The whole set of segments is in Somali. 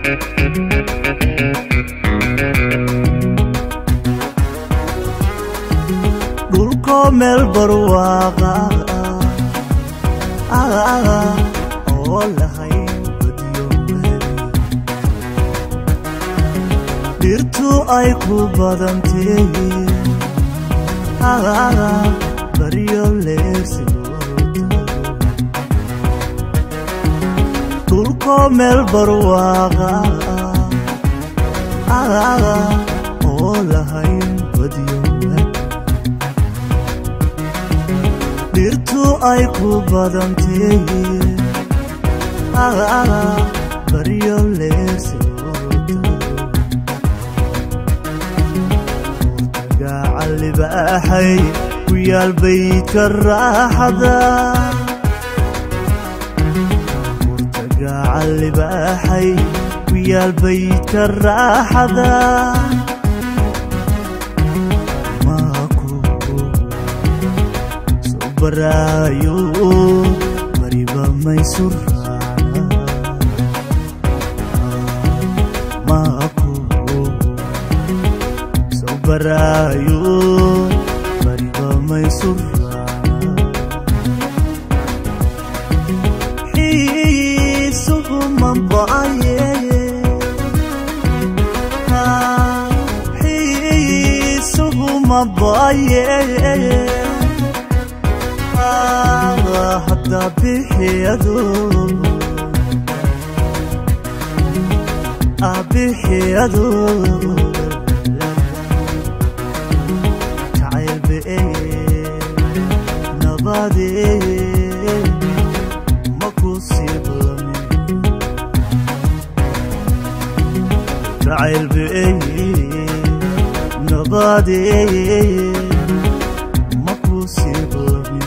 dhulkoo meel barwaaqa oo lahayn badiyo weheli dhirtu ay ku badantee baryo leersi dhulkoo meel barwaaqa oo lahayn badiyo dhirtu ay ku badantee baryo leersi gacalibaaxay ku yaal baydka raaxada gacalibaaxay ku yaal baydka raaxada baraayo bariba maysurraana maaku soo baraayo bariba maysurraana xiisuhu mambaaye xiisuhu mambaaye hadda bixiyadu abixiyadu jacayl beeye nabadee maku siiblamin jacayl beeye nabadee maku siiblamin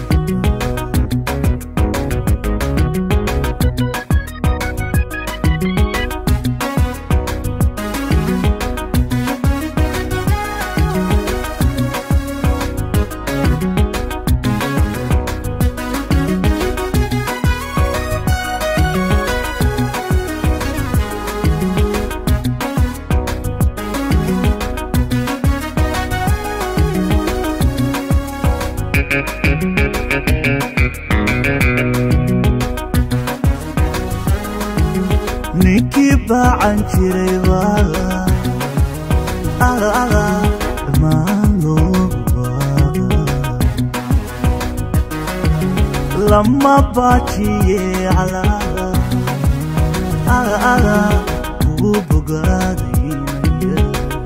ninkii baacan jiray dhammaan lama baajiye kuu bogaadaynaya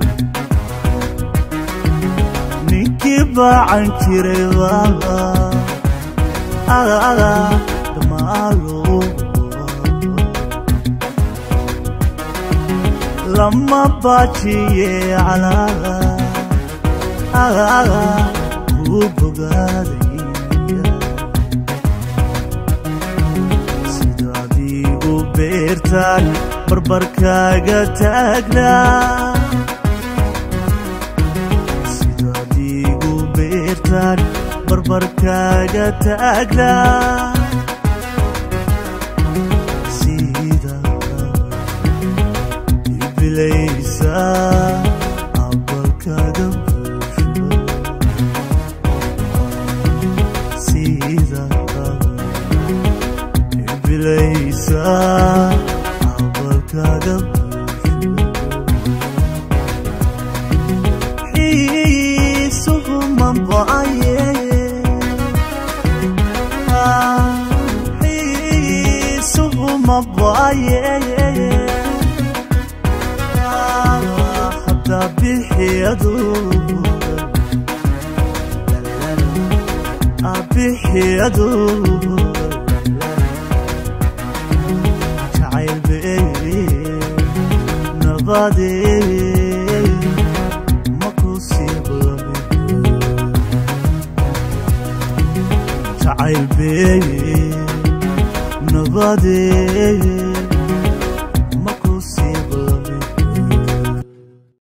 ninkii baacan jiray dhammaan lama baajiye kuu bogaadaynaya sida adigu beertaan barbarkaaga taagnaa sida adigu beertaan barbarkaaga taagnaa abalkaga buusho sida bilaysa abalkaga buusho xiisuhu mambaaye xiisuhu mambaaye bixiyadu abixiyadu jacayl beeye nabadee maku siiblamin jacayl beeye nabadee